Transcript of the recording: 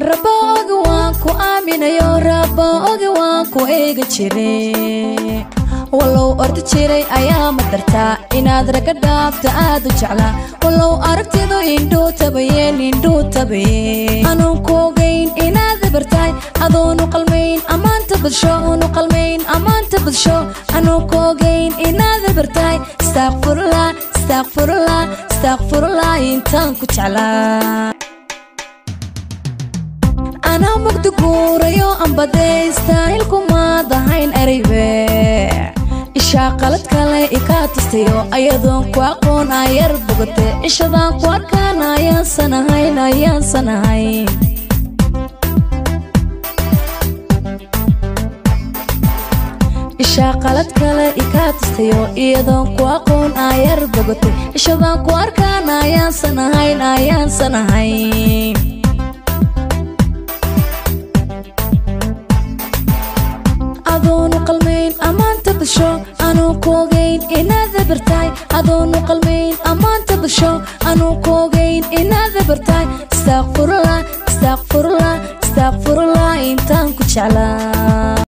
rabo ogi waan ku aaminayo rabo ogi waan ku eegi jire wallow ordi jiray ayaa madartaa inaad raga dhaabta aad u jeclaa wallow aragtidu indhuu tabayeen indhuu tabayeen anuun ku ogayn inaad bartaay adoonu qalmayn ammaanta badsho unu qalmayn ammaanta badsho anuun ku ogayn inaad bartaay istaaqfurullah istaaqfurullah istaaqfurullah intaan ku jeclaa anaa mugdi guurayo ambadee istaahilkumaad ahayn eraybe ishaa qalad kale ikaa tustayo ayadoon ku aqoon ayar bogate cishadaan ku arkaan ayaansan ahayn ayaansan ahayn ishaa qalad kale ikaa tustayo iyadoon ku aqoon ayar bogate cishadaan ku arkaan ayaansan ahayn ayaansan ahayn adoonu qalmayn ammaanta bulsho anuu ku ogayn inaad bartaay adoonu qalmayn ammaanta bulsho anuu ku ogayn inaad bartaay istaaqfurullah istaaqfurullah istaaqfurullah intaan ku jeclaa